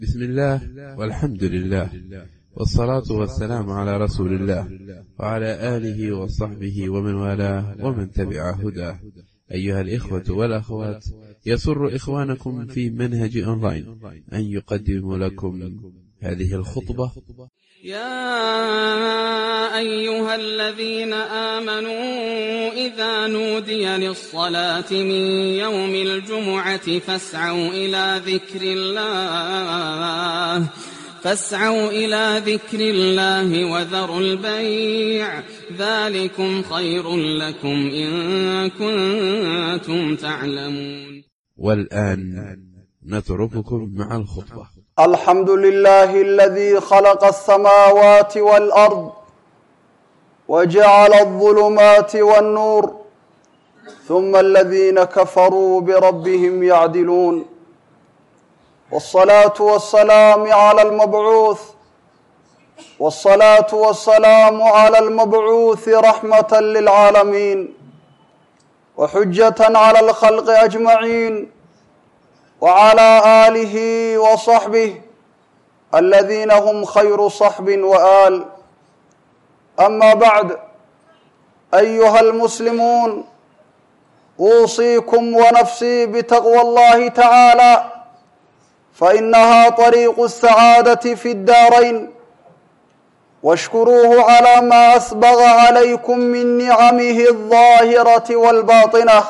بسم الله والحمد لله والصلاة والسلام على رسول الله وعلى آله وصحبه ومن والاه ومن تبع هداه أيها الإخوة والأخوات يسر إخوانكم في منهج أونلاين أن يقدم لكم هذه الخطبة يا أيها الذين آمنوا إذا نودي للصلاة من يوم الجمعة فاسعوا إلى ذكر الله فاسعوا إلى ذكر الله وذروا البيع ذلكم خير لكم إن كنتم تعلمون والآن نترككم مع الخطبة الحمد لله الذي خلق السماوات والأرض وجعل الظلمات والنور ثم الذين كفروا بربهم يعدلون والصلاة والسلام على المبعوث والصلاة والسلام على المبعوث رحمة للعالمين وحجة على الخلق أجمعين وعلى آله وصحبه الذين هم خير صحب وآل أما بعد أيها المسلمون أوصيكم ونفسي بتقوى الله تعالى فإنها طريق السعادة في الدارين واشكروه على ما أسبغ عليكم من نعمه الظاهرة والباطنة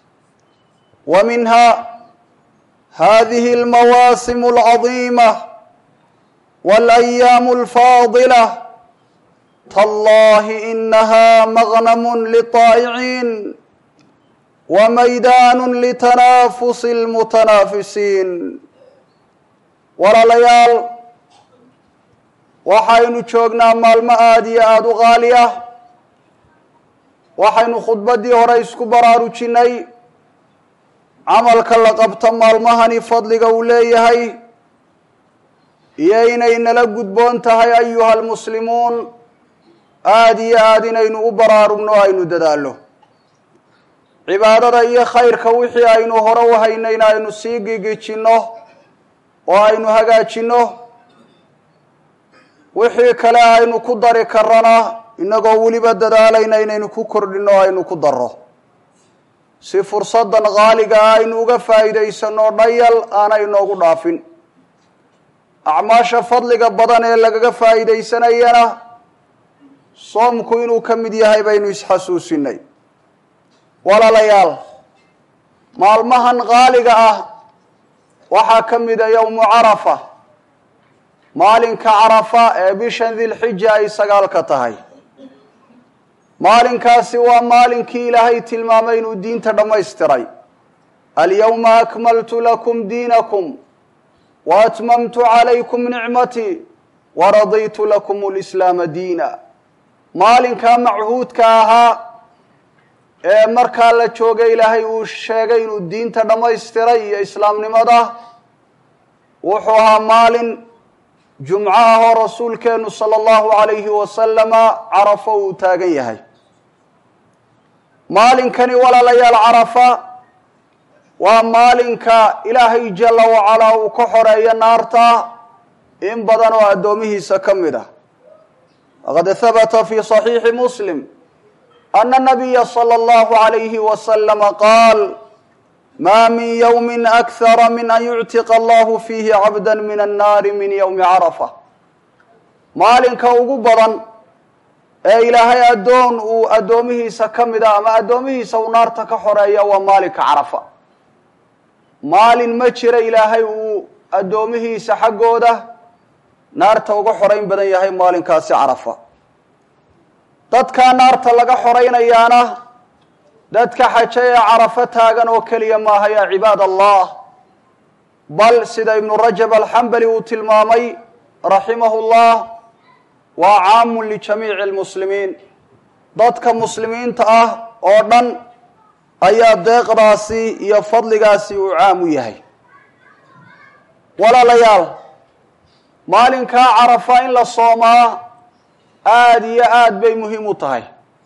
ومنها هذه المواسم العظيمة والأيام الفاضلة تالله إنها مغنم للطائعين وميدان لتنافس المتنافسين walaalayaal waxaynu joognaa maalmo aada iyo aada u qaali ah waxaynu khudbaddii hore isku baraarujinnay camalka la qabto maalmahani fadliga uu leeyahay iyo inay nala gudboon tahay ayuha almuslimuun aada iyo aada inaynu u baraarugno o aynu dadaallo cibaadada iyo khayrka wixii aynu hore u haynayna aynu sii gigijinno oo aynu hagaajinno wixii kale aynu ku dari karana inagoo weliba dadaalayna inaynu ku kordhinno o aynu ku darro si fursaddan qaaliga ah aynu uga faa'iidaysanno dhayal aanay inoogu dhaafin acmaasha fadliga badan ee lagaga faa'iidaysanayana soomku inuu ka mid yahay baynu isxasuusinay walaalayaal maalmahan qaaliga ah waxaa ka mida yowmu carafa maalinka carafa ee bishan dilxija ay sagaalka tahay maalinkaasi waa maalinkii ilaahay tilmaamay inuu diinta dhammaystiray alyawma akmaltu lakum diinakum wa atmamtu calaykum nicmatii wa raditu lakum lislaama diina maalinkaa machuudka ahaa ee markaa la joogay ilaahay uu sheegay inuu diinta dhammaystiray iyo islaamnimada wuxuu ahaa maalin jumco ah oo rasuulkeenu sala allahu calayhi wasalama carafo uu taagan yahay maalinkani walaalayaal carafa waa maalinka ilaahay jalla wacalaa uu ka xoreeyo naarta in badan oo addoomihiisa ka mid ah waqad habata fi صaxiixi muslim ana nabiya salى اllahu عalayhi waslama qaal ma min ywmi akhara min an yuctiqa allahu fiihi cabda min annaari min ywmi carafa maalinka ugu badan ee ilaahay addoon uu addoomihiisa ka mid a ama addoomihiisa uu naarta ka xoreeya waa maalinka carafa maalin ma jira ilaahay uu addoomihiisa xaggooda naarta uga xorayn badan yahay maalinkaasi carafa dadkaa naarta laga xoraynayaana dadka xaje ee carafo taagan oo keliya maaha yaa cibaad allah bal sida ibnu rajab alxambali uu tilmaamay raximahu llah waa caamun lijamiici lmuslimiin dadka muslimiinta ah oo dhan ayaa deeqdaasi iyo fadligaasi uu caam u yahay walaalayaal maalinkaa carafa in la soomaa aada iyo aada bay muhiim u tahay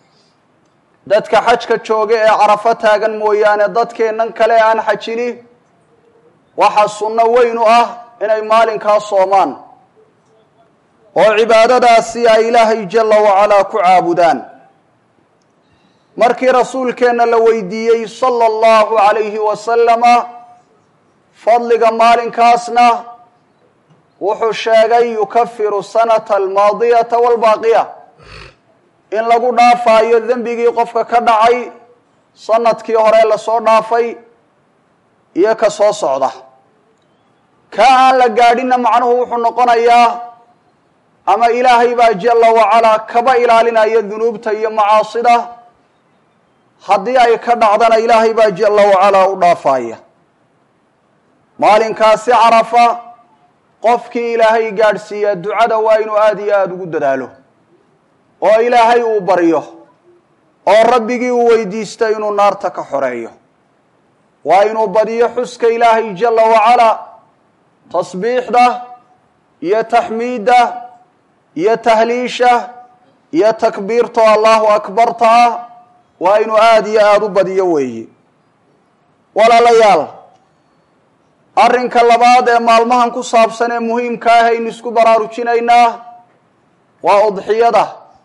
dadka xajka jooga ee carafo taagan mooyaane dadkeennan kale aan xajini waxaa sunno weyn u ah inay maalinkaa soomaan oo cibaadadaasi ay ilaahay jalla wacalaa ku caabudaan markii rasuulkeenna la weydiiyey sala allahu calayhi wasalama fadliga maalinkaasna wuxuu sheegay yukafiru sanata almaadiyata waalbaaqiya in lagu dhaafaayo dembigii qofka ka dhacay sanadkii hore lasoo dhaafay iyo ka soo socda ka aan la gaadhinna macnuhu wuxuu noqonayaa ama ilaahay baa jalla wacalaa kaba ilaalinaya dunuubta iyo macaasida haddii ay ka dhacdana ilaahay baa jalla wacalaa u dhaafaya maalinkaasi carafa qofkii ilaahay gaadhsiiya ducada waa inuu aada iyo aada ugu dadaalo oo ilaahay uu baryo oo rabbigii uu weydiista inuu naarta ka xoreeyo waa inuu badiyo xuska ilaahay jalla wacalaa tasbiixda iyo taxmiidda iyo tahliisha iyo takbiirto allahu akbarta ah waa inuu aada iyo aada u badiyo weeye walaalayaal arrinka labaad ee maalmahan ku saabsan ee muhiimka ah aynu isku baraarujinaynaa waa udxiyada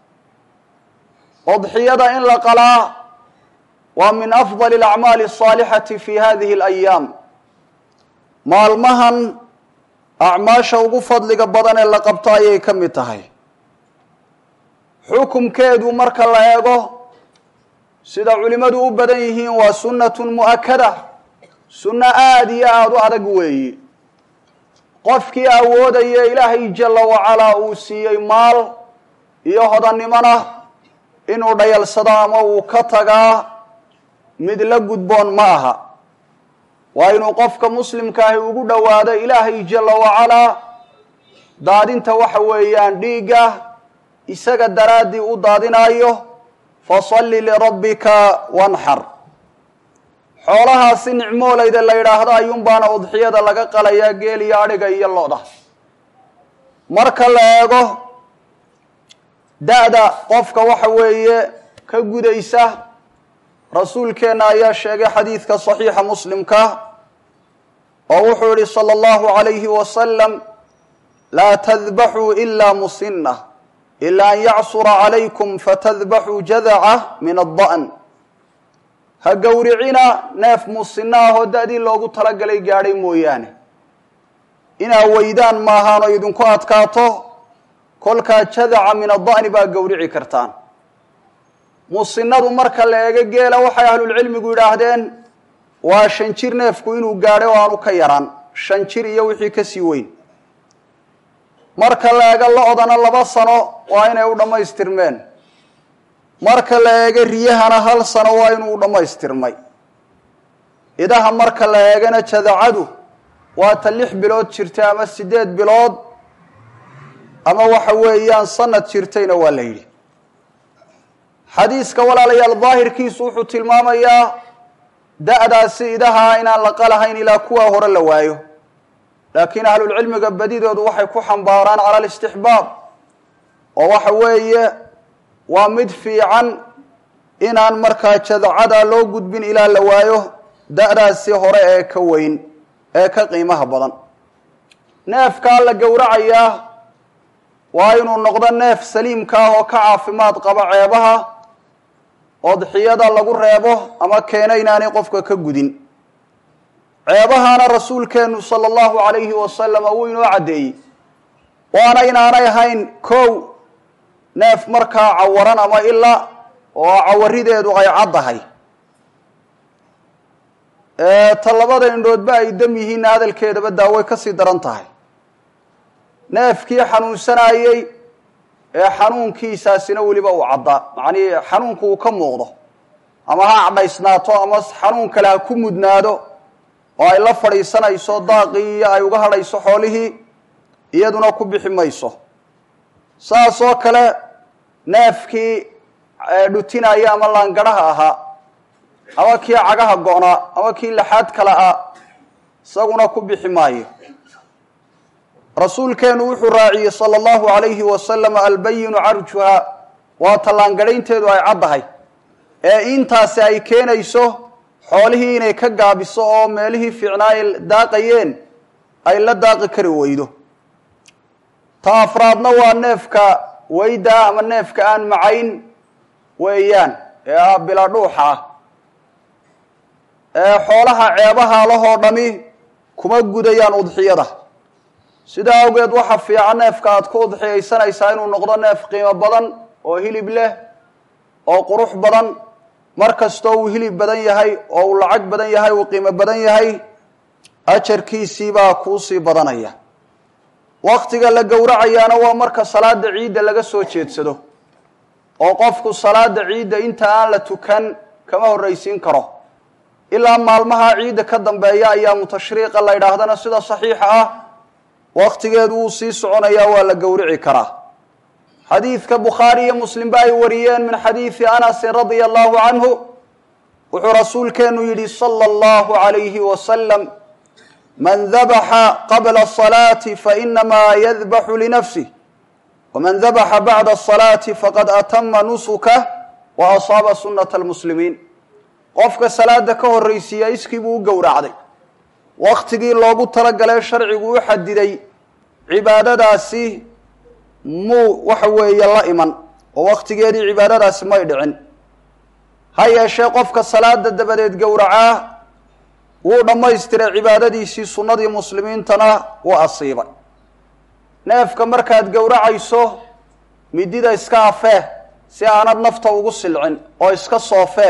udxiyada in la qalaa waa min afdali alacmaali asaalixati fi hadihi alayaam maalmahan acmaasha ugu fadliga badan ee la qabto ayay ka mid tahay xukumkeedu marka la eego sida culimmadu u badan yihiin waa sunnatun mu'akada sunno aada iyo aada u adag weeye qofkii awoodaya ilaahay jalla wacalaa uu siiyey maal iyo hodannimona inuu dhayalsado ama uu ka tagaa mid la gudboon ma aha waa inuu qofka muslimkaahi ugu dhowaado ilaahay jalla wacalaa daadinta waxa weeyaan dhiigga isaga daraaddii u daadinaayo fasalli lirabbika wanxar xoolahaasi nicmoolayda la yidhaahdo ayuunbaana udxiyada laga qalayaa geel iyo adhiga iyo lo-da marka la eego da-da qofka waxa weeye ka gudaysa rasuulkeenna ayaa sheegay xadiidka saxiixa muslimka oo wuxuu yihi sala allahu calayhi wasalam laa tadbaxuu ilaa musinna ila an yacsura calaykum fatadbaxuu jadaca min adda'n ha gowricina neef musinno ahoo da-dii loogu talagalay gaadhay mooyaane inaa weydaan maahaanoo idinku adkaato kolkaa jadaca min adda'ni baa gowrici kartaan musinnadu marka la eego geela waxay ahlulcilmigu yidhaahdeen waa shan jir neefku inuu gaadhay oo aanu ka yaraan shan jir iyo wixii ka sii weyn marka la eego lo-dana laba sano waa inay u dhammaystirmeen marka la eego riyahana hal sano waa inuu u dhammaystirmay idaha marka la eegana jadacadu waa ta lix bilood jirtay ama siddeed bilood ama waxa weeyaan sanad jirtayna waa la yidhi xadiiska walaalayaal daahirkiisu wuxuu tilmaamayaa da-daasi idaha inaan la qalahayn ilaa kuwaa hore la waayo laakiin ahlulcilmiga badidoodu waxay ku xambaaraan cala alistixbaab oo waxa weeye waa mid fiican inaan markaa jadacada loo gudbin ilaa la waayo da-daasi hore ee ka weyn ee ka qiimaha badan neefkaa la gowracayaa waa inuu noqdo neef saliimka ah oo ka caafimaad qaba ceebaha odxiyada lagu reebo ama keena inaanay qofka ka gudin ceebahaana rasuulkeenu sala allahu calayhi wasalama wuu inoo caddeeyey waana inaanay ahayn kow neef markaa cawaran ama ila oo cawarideedu ay caddahay ta labada indhoodba ay dam yihiinna hadalkeedaba daaway ka sii daran tahay neefkii xanuunsanayey ee xanuunkiisaasina weliba uu caddaa macnii xanuunku uu ka muuqdo ama ha cadhaysnaato ama xanuun kale ha ku mudnaado oo ay la fadhiisanayso daaqii iyo ay uga hadhayso xoolihii iyaduna ku bixi mayso saas oo kale neefkii dhutinaya ama laangadhaha ahaa ama kii cagaha go-naa ama kii laxaad kale ah isaguna ku bixi maayo rasuulkeenu wuxuu raaciyey sala allahu calayhi wasalam albayinu carjuha waa tallaangadhaynteedu ay caddahay ee intaasi ay keenayso xoolihii inay ka gaabiso oo meelihii fiicnaa ay daaqayeen ay la daaqi kari weydo ta afraadna waa neefka weyda ah ama neefka aan macayn weeyaan ee ah bila dhuuxa ah ee xoolaha ceebaha lahoo dhami kuma gudayaan udxiyada sidaa awgeed waxa fiican neefka aad ku udxiyaysanaysaa inuu noqdo neef qiimo badan oo hilib leh oo qurux badan mar kastoo uu hilib badan yahay oo uu lacag badan yahay uu qiimo badan yahay ajarkiisiibaa kuusii badanaya waktiga la gowracayaana waa marka salaada ciidda laga soo jeedsado oo qofku salaada ciidda inta aan la tukan kama horraysiin karo ilaa maalmaha ciidda ka dambeeya ayaamu tashriiqa la ydhaahdana sida saxiixa ah waktigeedu wuu sii soconayaa waa la gowrici karaa xadiidka bukhaari iyo muslimba ay wariyeen min xadiidi anasin radia allahu canhu wuxuu rasuulkeenu yidhi sala allahu calayhi wasalam man dabaxa qabla asalaati fainamaa yadbaxu linafsih waman dabaxa bacda asalaati faqad atama nusukah wa asaaba sunata almuslimiin qofka salaada ka horraysiiya iskii buu u gowracday waktigii loogu talagalay sharcigu u xadiday cibaadadaasi muu waxa weeye la iman oo waktigeedii cibaadadaasi may dhicin ha yeeshee qofka salaada dabadeed gowracaa wuu dhammaystiray cibaadadiisii sunnadii muslimiintana wuu asiibay neefka markaad gowracayso midida iska afee si aanad nafta ugu silcin oo iska soofee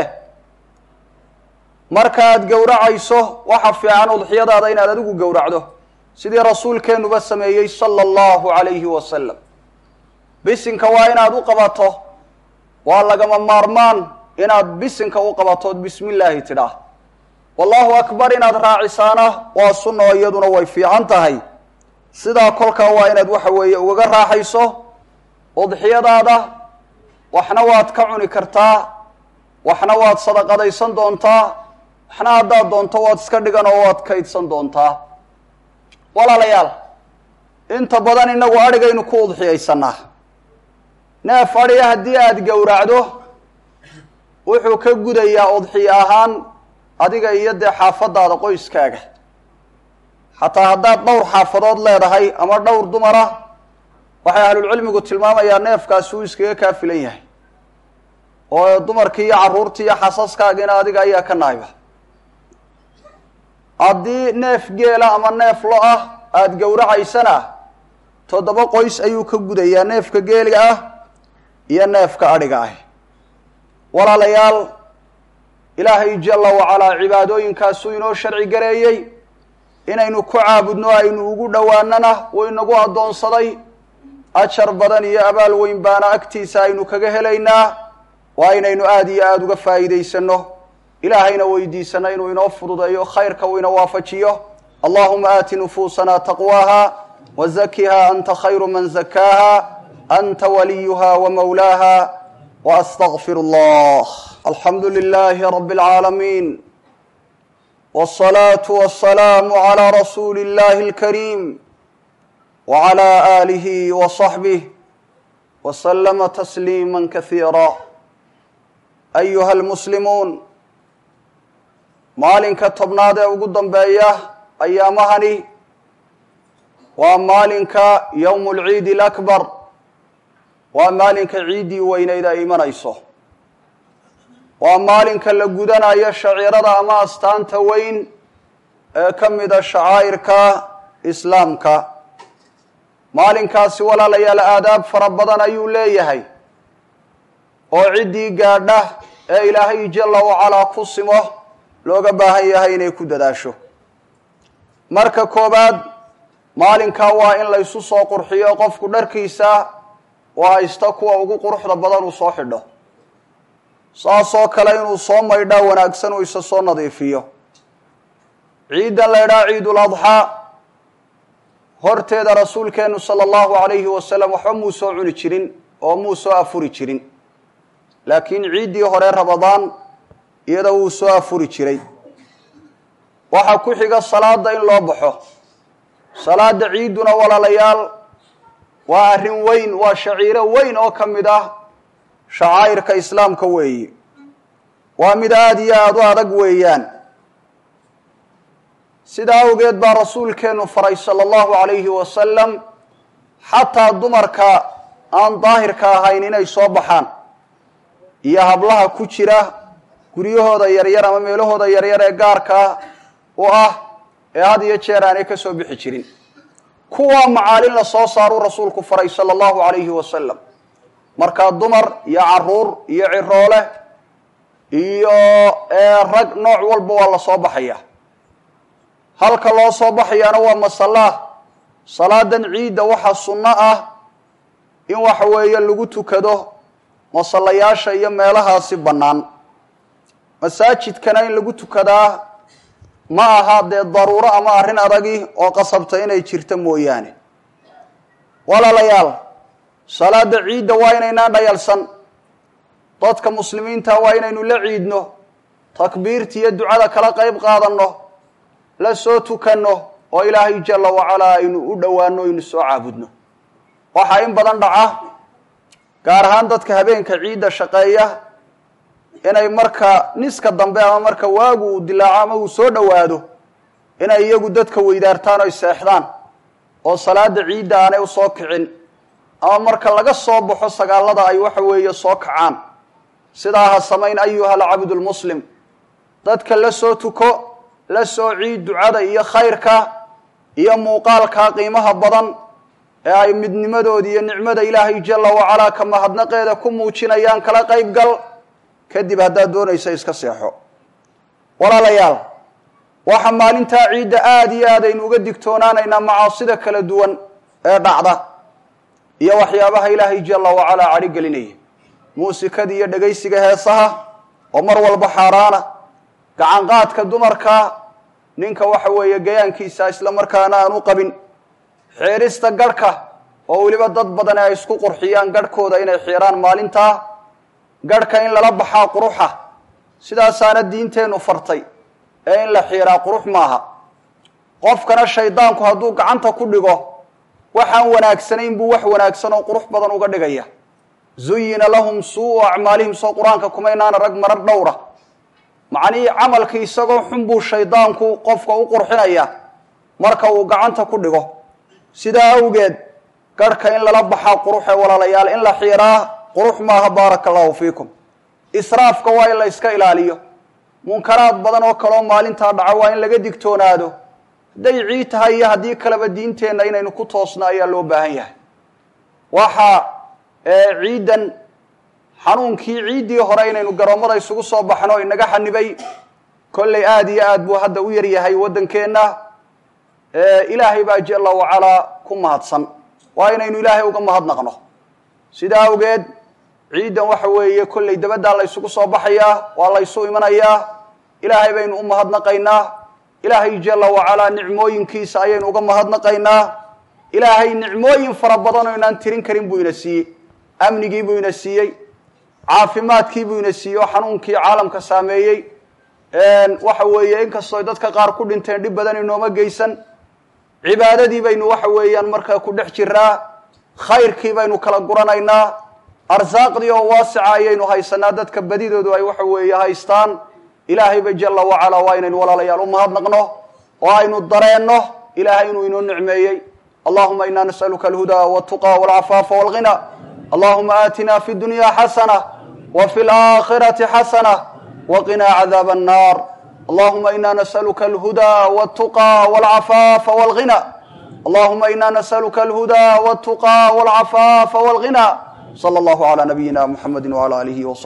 markaaad gowracayso waxa fiican udxiyadaada inaad adigu gowracdo sidii rasuulkeenuba sameeyey sala allahu calayhi wasalam bisinka waa inaad u qabato waa lagama maarmaan inaad bisinka u qabatood bismi illaahi tidhaah wallahu akbar inaad raacisaana waa sunna oo iyaduna way fiican tahay sidaa kolkaa waa inaad waxa weeye ugaga raaxayso udxiyadaada waxna waad ka cuni kartaa waxna waad sadaqadaysan doontaa waxna haddaad doonto waad iska dhigan oo waad kaydsan doontaa walaalayaal inta badan inagu adhigaynu ku udxiyaysanaa neef adhiga haddii aada gowracdo wuxuu ka gudayaa udxiyo ahaan adiga iyo dee xaafadaada qoyskaaga xataa haddaad dhowr xaafadood leedahay ama dhowr dumara waxay ahlulcilmigu tilmaamayaa neefkaasi uu iskaga kaa filan yahay oo dumarkii iyo carruurtii iyo xasaskaagiina adiga ayaa ka naayba haddii neef geela ama neef lo ah aada gowracaysana toddoba qoys ayuu ka gudayaa neefka geeliga ah iyo neefka adhiga ah walaalayaal ilaahay jalla wacalaa cibaadooyinkaasuu inoo sharci gareeyey inaynu ku caabudno aynu ugu dhowaanana wuu inagu addoonsaday ajar badan iyo abaal weyn baana agtiisa aynu kaga helaynaa waa inaynu aada iyo aada uga faa'iidaysano ilaahayna weydiisano inuu inoo fududeeyo khayrka uu ina waafajiyo allahuma aati nufuusana taqwaaha wazakiha anta khayru man zakaaha anta waliyuha wamawlaaha waastaqfir allah alxamdu lilahi rabi اlcaalamiin wالصlaaةu wالsalaamu عlى rasuuli اllahi اlkariim wعlى آlihi وصaxbih وslma تsliima kahiira ayuha اlmuslimuun maalinka tobnaad ee ugu dambeeya ayaamahani waa maalinka ywm اlciid اlأkbar waa maalinka ciiddii weyneyd ay imanayso waa maalinka la gudanayo shaciirada ama astaanta weyn ee ka mida shacaa'irka islaamka maalinkaasi walaalayaal aadaab fara badan ayuu leeyahay oo ciddii gaadha ee ilaahay jalla wacalaa ku simo looga baahan yahay inay ku dadaasho marka koowaad maalinkaa waa in la ysu soo qurxiyo qofku dharkiisa oo haysta kuwa ugu quruxda badan uu soo xidho saasoo kale inuu soo maydhaa wanaagsan uu isa soo nadiifiyo ciiddan la ydhaha ciidul adxaa horteeda rasuulkeenu sala allahu calayhi wasalam waxba muu soo cuni jirin oo muu soo afuri jirin laakiin ciiddii hore rabadaan iyada wuu soo afuri jiray waxaa ku xiga salaada in loo baxo salaada ciidduna walaalayaal waa arrin weyn waa shaciiro weyn oo ka mid ah shacaa'irka islaamka weeyi waa mid aada iyo aada u adag weeyaan sidaa awgeed baa rasuulkeenu faray sala allahu calayhi wasalam xataa dumarka aan daahirka ahayn inay soo baxaan iyo hablaha ku jira guryahooda yaryar ama meelahooda yaryar ee gaarka u ah ee had iyo jeer aanay ka soo bixi jirin kuwaa macaalin la soo saaruu rasuulku faray sala allahu calayhi wasalam markaa dumar iyo caruur iyo ciroole iyo rag nooc walba waa la soo baxaya halka loo soo baxayaana waa masalaa salaadan ciidda waxaa sunno ah in waxa weeye lagu tukado masallayaasha iyo meelahaasi bannaan masaajidkana in lagu tukadaa ma aha dee daruuro ama arrin adagi oo qasabta inay jirto mooyaane walaalayaal salaada ciidda waa inaynaan dhayalsan dadka muslimiinta waa inaynu la ciidno takbiirta iyo ducada kala qayb qaadanno la soo tukanno oo ilaahay jalla wacalaa aynu u dhowaano aynu soo caabudno waxaa in badan dhaca gaar ahaan dadka habeenka ciidda shaqeeya inay marka niska dambe ama marka waagu uu dilaaco ama uu soo dhowaado inay iyagu dadka weydaartaan oy seexdaan oo salaada ciidda aanay u soo kicin ama marka laga soo baxo sagaalada ay waxa weeye soo kacaan sidaa ha samayn ayuha alcabdu lmuslim dadka la soo tuko la soo ciid ducada iyo khayrka iyo muuqaalka qiimaha badan ee ay midnimadooda iyo nicmada ilaahay jalla wacalaa ka mahadnaqeeda ku muujinayaan kala qayb gal kadib haddaad doonaysa iska seexo walaalayaal waxaa maalintaa ciidda aada iyo aad aynu uga digtoonaanaynaa macaasida kala duwan ee dhacda iyo waxyaabaha ilaahay jalla wacalaa cadhi gelinaya muusikada iyo dhegaysiga heesaha oo mar walba xaaraana gacanqaadka dumarka ninka waxa weeye gayaankiisa isla markaana aan u qabin xiirista garhka oo weliba dad badan ay isku qurxiyaan garhkooda inay xiiraan maalintaa garhka in lala baxaa quruxa sidaasaana diinteennu fartay ee in la xiiraa qurux maaha qofkana shaydaanku hadduu gacanta ku dhigo waxaan wanaagsanayn buu wax wanaagsan oo qurux badan uga dhigaya zuyina lahum suu acmaalihim soo qur-aanka kumaynaana rag marar dhowra macnihii camalkii isagoo xun buu shaydaanku qofka u qurxinaya marka uu gacanta ku dhigo sidaa awgeed garhka in lala baxaa quruxee walaalayaal in la xiiraa qurux maaha baaraka allahu fiikum israafka waa in la iska ilaaliyo munkaraad badan oo kaleoo maalintaa dhaca waa in laga digtoonaado hadday ciid tahay iyo haddii kaleba diinteenna inaynu ku toosno ayaa loo baahan yahay waxaa ciiddan xanuunkii ciiddii hore inaynu garoommada isugu soo baxno inaga xanibay kolley aada iyo aad buu hadda u yaryahay waddankeenna ilaahay baa jalla wacalaa ku mahadsan waa inaynu ilaahay uga mahadnaqno sidaa awgeed ciiddan waxa weeye kolley dabaddaa la ysugu soo baxayaa waa la ysu imanayaa ilaahay baynu u mahadnaqaynaa ilaahay jalla wacalaa nicmooyinkiisa ayaynu uga mahadnaqaynaa ilaahay nicmooyin fara badan oo inaan tirin karin buu ina siiyey amnigii buu ina siiyey caafimaadkii buu ina siiyey oo xanuunkii caalamka saameeyey waxa weeye inkastoo dadka qaar ku dhinteen dhib badan inooma geysan cibaadadii baynu waxa weeyaan markaa ku dhex jiraa khayrkii baynu kala guranaynaa arsaaqdii oo waasica ayaynu haysanaa dadka badidoodu ay waxa weeye haystaan ilaahayba jalla wacalaa waa inaynu walaalayaal u mahadnaqno oo aynu dareenno ilaahay inuu inoo nicmeeyey allahuma ina nas'aluka alhudaa waltuqa walcafaafa walghina allahuma aatina fi dunya xasana wa fi laakhirati xasana waqinaa cadaaba annar allahuma ina nas'aluka alhudaa waltuqa walcafaafa walghina allahuma ina nas'aluka alhudaa waltuqa walcafaafa walghina slى اllahu عlى nabiyina mxamedi wعlى alihi وص